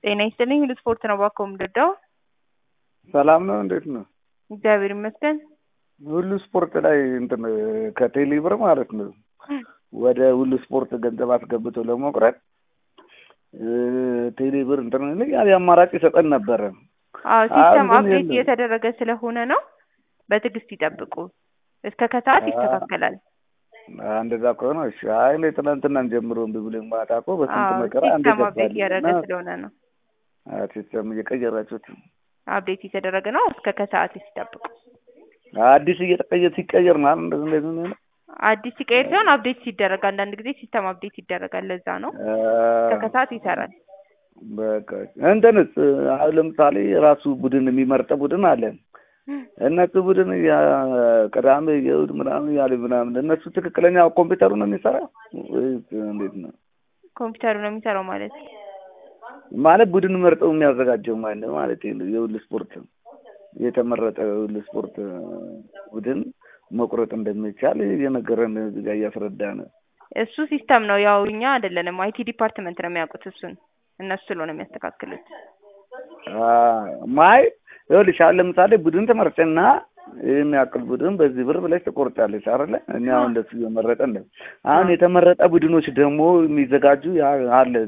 ጤና ይስጥልኝ ሁሉ ስፖርት ነው እባክዎ የምንረዳው? ሰላም ነው እንዴት ነው? እግዚአብሔር ይመስገን። ሁሉ ስፖርት ላይ እንትን ከቴሌ ብር ማለት ነው ወደ ሁሉ ስፖርት ገንዘብ አስገብቶ ለመቁረጥ ቴሌ ብር እንትን ያለ አማራጭ ይሰጠን ነበረ። አዎ ሲስተም ግን አፕዴት የለም። እየተደረገ ስለሆነ ነው። በትዕግስት ይጠብቁ። እስከ ከሰዓት ይስተካከላል። እንደዛ ከሆነ እሺ። አይ እኔ ትናንትናን ጀምሮ እምቢ ብሎኝ ማታ እኮ በስንት አዎ መከራ አንዴ ሲስተም አፕዴት ገባልኝ እያደረገ እና ስለሆነ ነው። ሲስተም እየቀየራችሁት አፕዴት እየተደረገ ነው። እስከ ከሰዓት ይጠብቁ። አዲስ እየተቀየ ሲቀየር ማለት እንደዚህ እንደዚህ ነው የሚሆነው? አዲስ ሲቀየር ሲሆን አፕዴት ሲደረግ አንዳንድ ጊዜ ሲስተም አፕዴት ይደረጋል። ለዛ ነው። እስከ ከሰዓት ይሰራል። በቃ እንትንስ አሁን ለምሳሌ ራሱ ቡድን የሚመርጥ ቡድን አለ። እነሱ ቡድን ያ- ቅዳሜ የእሑድ ምናምን ያለ ምናምን እነሱ ትክክለኛ ኮምፒውተሩ ነው የሚሰራ ወይስ እንዴት ነው? ኮምፒውተሩ ነው የሚሰራው ማለት ማለት ቡድን መርጠው የሚያዘጋጀው ማለት ነው ማለት ነው። የሁሉ ስፖርት የተመረጠ የሁሉ ስፖርት ቡድን መቁረጥ እንደሚቻል እየነገረን እዚህ ጋር እያስረዳን እሱ ሲስተም ነው። ያው እኛ አይደለንም። አይቲ ዲፓርትመንት ነው የሚያውቁት እሱን። እነሱ ስለሆነ የሚያስተካክሉት። ማይ ይኸውልሽ አሁን ለምሳሌ ቡድን ትመርጭና ይህን ያክል ቡድን በዚህ ብር ብለሽ ትቆርጫለሽ አይደለ? እኔ አሁን እንደሱ እየመረጠን ነው። አሁን የተመረጠ ቡድኖች ደግሞ የሚዘጋጁ ያ- አለ